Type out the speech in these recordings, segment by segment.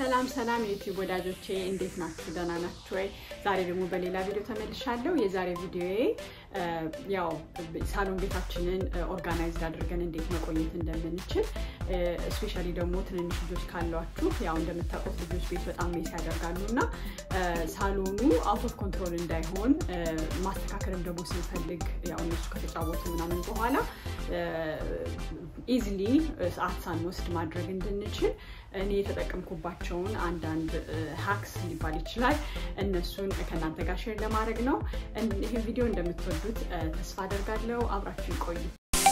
ሰላም ሰላም የዩቲዩብ ወዳጆቼ እንዴት ናችሁ? ደህና ናችሁ ወይ? ዛሬ ደግሞ በሌላ ቪዲዮ ተመልሻለሁ። የዛሬ ቪዲዮዬ ያው ሳሎን ቤታችንን ኦርጋናይዝድ አድርገን እንዴት መቆየት እንደምንችል እስፔሻሊ ደግሞ ትንንሽ ልጆች ካሏችሁ ያው እንደምታውቁት ልጆች ቤት በጣም ሜስ ያደርጋሉ እና ሳሎኑ አውት ኦፍ ኮንትሮል እንዳይሆን ማስተካከልም ደግሞ ስንፈልግ ያው እነሱ ከተጫወቱ ምናምን በኋላ ኢዝሊ ሰዓት ሳንወስድ ማድረግ እንድንችል እኔ የተጠቀምኩባቸውን አንዳንድ ሀክስ ሊባል ይችላል እነሱን ከእናንተ ጋር ሼር ለማድረግ ነው። ይህን ቪዲዮ እንደምትወዱት ተስፋ አደርጋለሁ። አብራችሁ ይቆዩ።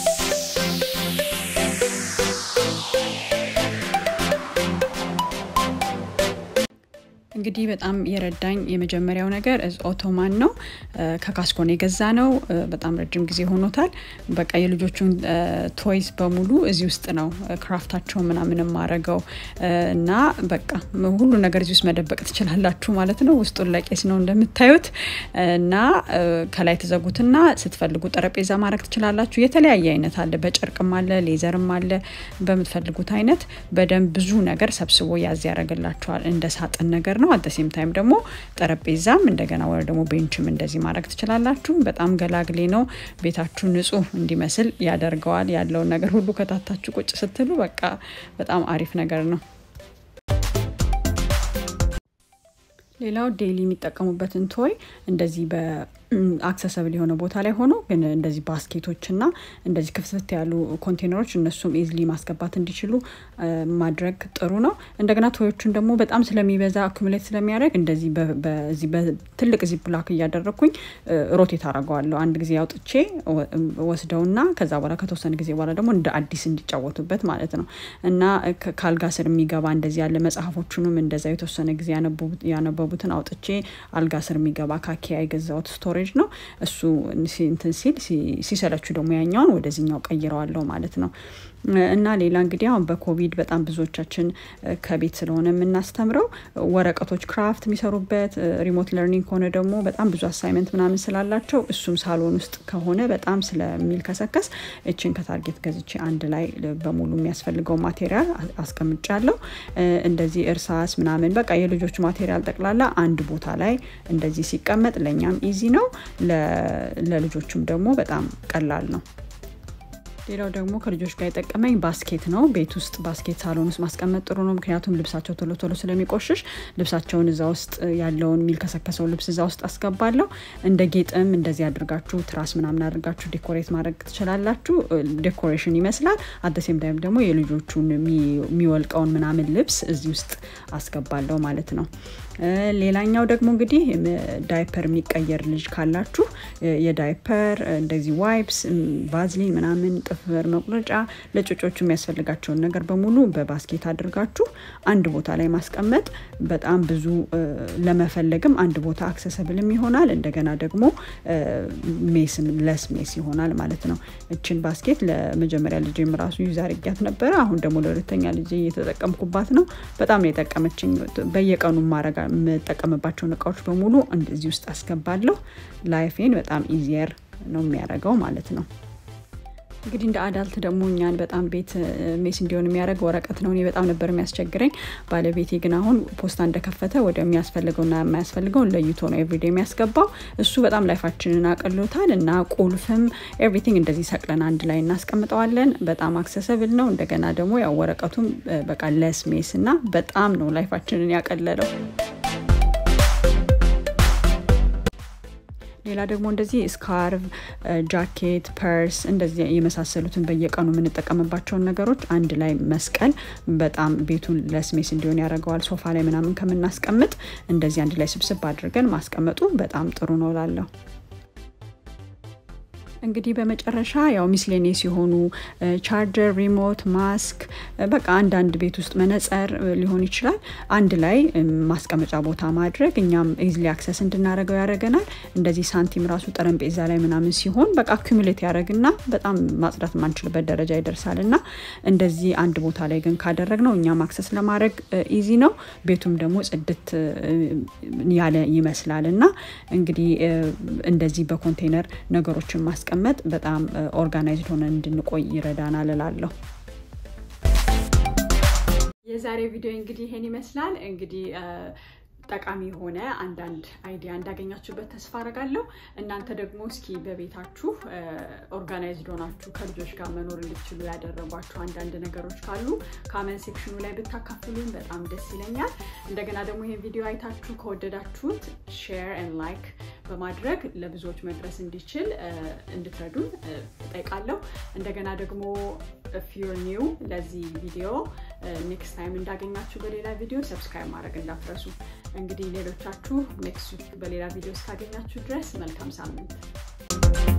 እንግዲህ በጣም የረዳኝ የመጀመሪያው ነገር ኦቶማን ነው። ከካስኮን የገዛ ነው። በጣም ረጅም ጊዜ ሆኖታል። በቃ የልጆቹን ቶይስ በሙሉ እዚህ ውስጥ ነው ክራፍታቸው ምናምን ማረገው እና በቃ ሁሉ ነገር እዚህ ውስጥ መደበቅ ትችላላችሁ ማለት ነው። ውስጡን ለቄስ ነው እንደምታዩት እና ከላይ ተዘጉትና ስትፈልጉ ጠረጴዛ ማድረግ ትችላላችሁ። የተለያየ አይነት አለ። በጨርቅም አለ፣ ሌዘርም አለ። በምትፈልጉት አይነት በደንብ ብዙ ነገር ሰብስቦ ያዝ ያደረግላችኋል። እንደ ሳጥን ነገር ነው። አደሴም ታይም ደግሞ ጠረጴዛም እንደገና ወደ ደግሞ ቤንችም እንደዚህ ማድረግ ትችላላችሁ። በጣም ገላግሌ ነው። ቤታችሁ ንጹህ እንዲመስል ያደርገዋል። ያለውን ነገር ሁሉ ከታታችሁ ቁጭ ስትሉ በቃ በጣም አሪፍ ነገር ነው። ሌላው ዴይሊ የሚጠቀሙበትን ቶይ እንደዚህ በአክሰሰብል የሆነ ቦታ ላይ ሆኖ ግን እንደዚህ ባስኬቶች እና እንደዚህ ክፍትፍት ያሉ ኮንቴነሮች እነሱም ኢዝሊ ማስገባት እንዲችሉ ማድረግ ጥሩ ነው። እንደገና ቶዮቹን ደግሞ በጣም ስለሚበዛ አኩሙሌት ስለሚያደርግ እንደዚህ በትልቅ ዚ ብላክ እያደረግኩኝ ሮቴት አደርገዋለሁ። አንድ ጊዜ አውጥቼ ወስደውና ከዛ በኋላ ከተወሰነ ጊዜ በኋላ ደግሞ እንደ አዲስ እንዲጫወቱበት ማለት ነው እና ከአልጋ ስር የሚገባ እንደዚህ ያለ መጽሐፎቹንም እንደዛ የተወሰነ ጊዜ ያነበቡትን አውጥቼ አልጋ ስር የሚገባ ካኪያ የገዛሁት ስቶሬጅ ነው። እሱ እንትን ሲል ሲሰለችሁ ደግሞ ያኛውን ወደዚህኛው ቀይረዋለሁ ማለት ነው። እና ሌላ እንግዲህ አሁን በኮቪድ በጣም ብዙዎቻችን ከቤት ስለሆነ የምናስተምረው ወረቀቶች ክራፍት የሚሰሩበት ሪሞት ለርኒንግ ከሆነ ደግሞ በጣም ብዙ አሳይመንት ምናምን ስላላቸው እሱም ሳሎን ውስጥ ከሆነ በጣም ስለሚልከሰከስ እችን ከታርጌት ገዝቼ አንድ ላይ በሙሉ የሚያስፈልገው ማቴሪያል አስቀምጫለሁ። እንደዚህ እርሳስ ምናምን በቃ የልጆቹ ማቴሪያል ጠቅላላ አንድ ቦታ ላይ እንደዚህ ሲቀመጥ ለእኛም ኢዚ ነው፣ ለልጆቹም ደግሞ በጣም ቀላል ነው። ሌላው ደግሞ ከልጆች ጋር የጠቀመኝ ባስኬት ነው። ቤት ውስጥ ባስኬት ሳሎን ውስጥ ማስቀመጥ ጥሩ ነው። ምክንያቱም ልብሳቸው ቶሎ ቶሎ ስለሚቆሽሽ ልብሳቸውን እዛ ውስጥ ያለውን የሚልከሰከሰው ልብስ እዛ ውስጥ አስገባለሁ። እንደ ጌጥም እንደዚህ አድርጋችሁ ትራስ ምናምን አድርጋችሁ ዴኮሬት ማድረግ ትችላላችሁ። ዴኮሬሽን ይመስላል። አደሴም ታይም ደግሞ የልጆቹን የሚወልቀውን ምናምን ልብስ እዚህ ውስጥ አስገባለሁ ማለት ነው። ሌላኛው ደግሞ እንግዲህ ዳይፐር የሚቀየር ልጅ ካላችሁ የዳይፐር እንደዚህ ዋይፕስ፣ ቫዝሊን ምናምን ጥፍር መቁረጫ ለጮጮቹ የሚያስፈልጋቸውን ነገር በሙሉ በባስኬት አድርጋችሁ አንድ ቦታ ላይ ማስቀመጥ በጣም ብዙ ለመፈለግም አንድ ቦታ አክሰሰብልም ይሆናል። እንደገና ደግሞ ሜስም ለስ ሜስ ይሆናል ማለት ነው። እችን ባስኬት ለመጀመሪያ ልጅ ራሱ ዩዝ አድርጊያት ነበረ። አሁን ደግሞ ለሁለተኛ ልጅ እየተጠቀምኩባት ነው። በጣም ነው የጠቀመችኝ። በየቀኑ ማረጋ የምጠቀምባቸውን እቃዎች በሙሉ እንደዚህ ውስጥ አስገባለሁ። ላይፌን በጣም ኢዚየር ነው የሚያደርገው ማለት ነው። እንግዲህ እንደ አዳልት ደግሞ እኛን በጣም ቤት ሜስ እንዲሆን የሚያደርግ ወረቀት ነው። እኔ በጣም ነበር የሚያስቸግረኝ። ባለቤቴ ግን አሁን ፖስታ እንደከፈተ ወደ የሚያስፈልገውና የማያስፈልገውን ለይቶ ነው ኤቭሪዴ የሚያስገባው። እሱ በጣም ላይፋችንን አቅሎታል እና ቁልፍም ኤቭሪቲንግ እንደዚህ ሰቅለን አንድ ላይ እናስቀምጠዋለን። በጣም አክሰሰብል ነው። እንደገና ደግሞ ያው ወረቀቱም በቃ ለስ ሜስ እና በጣም ነው ላይፋችንን ያቀለለው። ሌላ ደግሞ እንደዚህ ስካርቭ፣ ጃኬት፣ ፐርስ እንደዚህ የመሳሰሉትን በየቀኑ የምንጠቀምባቸውን ነገሮች አንድ ላይ መስቀል በጣም ቤቱን ለስሜስ እንዲሆን ያደርገዋል። ሶፋ ላይ ምናምን ከምናስቀምጥ እንደዚህ አንድ ላይ ስብስብ አድርገን ማስቀመጡ በጣም ጥሩ ነው ላለሁ እንግዲህ በመጨረሻ ያው ሚስሌኔስ የሆኑ ቻርጀር፣ ሪሞት፣ ማስክ በቃ አንዳንድ ቤት ውስጥ መነጸር ሊሆን ይችላል አንድ ላይ ማስቀመጫ ቦታ ማድረግ እኛም ኢዝሊ አክሰስ እንድናደርገው ያደርገናል። እንደዚህ ሳንቲም ራሱ ጠረጴዛ ላይ ምናምን ሲሆን በቃ አኩሙሌት ያደርግና በጣም ማጽዳት የማንችልበት ደረጃ ይደርሳል እና እንደዚህ አንድ ቦታ ላይ ግን ካደረግ ነው እኛም አክሰስ ለማድረግ ኢዚ ነው። ቤቱም ደግሞ ጽድት ያለ ይመስላል እና እንግዲህ እንደዚህ በኮንቴነር ነገሮችን ማስቀመጥ በጣም ኦርጋናይዝድ ሆነ እንድንቆይ ይረዳናል እላለሁ። የዛሬ ቪዲዮ እንግዲህ ይሄን ይመስላል። እንግዲህ ጠቃሚ የሆነ አንዳንድ አይዲያ እንዳገኛችሁበት ተስፋ አደርጋለሁ። እናንተ ደግሞ እስኪ በቤታችሁ ኦርጋናይዝድ ሆናችሁ ከልጆች ጋር መኖር እንድትችሉ ያደረጓችሁ አንዳንድ ነገሮች ካሉ ካመንት ሴክሽኑ ላይ ብታካፍሉኝ በጣም ደስ ይለኛል። እንደገና ደግሞ ይሄን ቪዲዮ አይታችሁ ከወደዳችሁት ሼር ኤንድ ላይክ በማድረግ ለብዙዎች መድረስ እንዲችል እንድትረዱን እጠይቃለሁ። እንደገና ደግሞ ፊር ኒው ለዚህ ቪዲዮ ኔክስት ታይም እንዳገኛችሁ በሌላ ቪዲዮ ሰብስክራይብ ማድረግ እንዳትረሱ። እንግዲህ ሌሎቻችሁ ኔክስት ዊክ በሌላ ቪዲዮ እስካገኛችሁ ድረስ መልካም ሳምንት